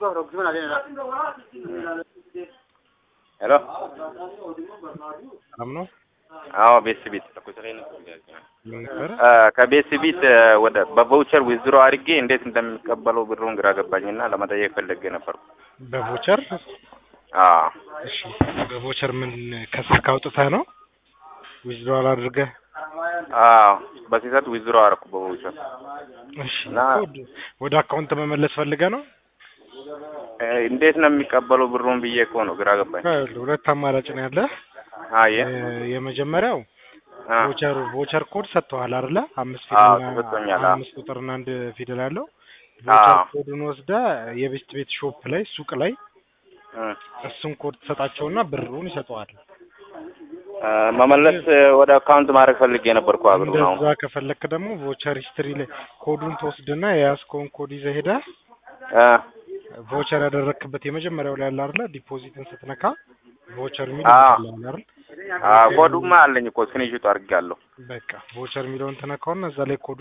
ሄሎ ሰላም ነው? አዎ ቤት ቤት ምን ነበረ? ከቤት ቤት ወደ በቫውቸር ዊዝድሮ አድርጌ እንዴት እንደሚቀበለው ብሩን ግራ ገባኝና ለመጠየቅ ፈልጌ ነበርኩ። በቮቸር አዎ እሺ፣ በቮቸር ምን ከስልክ አውጥተህ ነው ዊዝድሮዋል አድርገህ? አዎ በስህተት ዊዝድሮ አደረኩ በቫውቸር። እሺ፣ እና- ወደ- ወደ አካውንት መመለስ ፈልገህ ነው? እ፣ እንዴት ነው የሚቀበለው ብሩን ብዬ እኮ ነው ግራ ገባኝ። ይኸውልህ፣ ሁለት አማራጭ ነው ያለህ። አየ የ- የመጀመሪያው አ፣ ቮቸር ቮቸር ኮድ ሰጥተዋል አይደለ? አምስት አዎ፣ ፊደል ተሰጥቶኛል። አዎ። አምስት ቁጥርና አንድ ፊደል ያለው ቮቸር አዎ። ኮዱን ወስደህ የቤት ቤት ሾፕ ላይ ሱቅ ላይ እ፣ እሱን ኮድ ትሰጣቸውና ብሩን ይሰጠዋል። እ፣ መመለስ ወደ አካውንት ማድረግ ፈልጌ ነበርኩ ብሩን አሁን እንደዛ ከፈለክ ደግሞ ቮቸር ሂስትሪ ላይ ኮዱን ትወስድና የያዝከውን ኮድ ይዘህ ሄደህ እ፣ ቮቸር ያደረክበት የመጀመሪያው ላይ ያለ አይደለ? ዲፖዚትን ስትነካ ቮቸር የሚል አዎ። ይመጣልሃል አይደል? አ፣ ኮዱማ አለኝ እኮ ስክሪንሾት አድርጌያለሁ። በቃ ቮቸር የሚለውን ትነካውና እዛ ላይ ኮዱ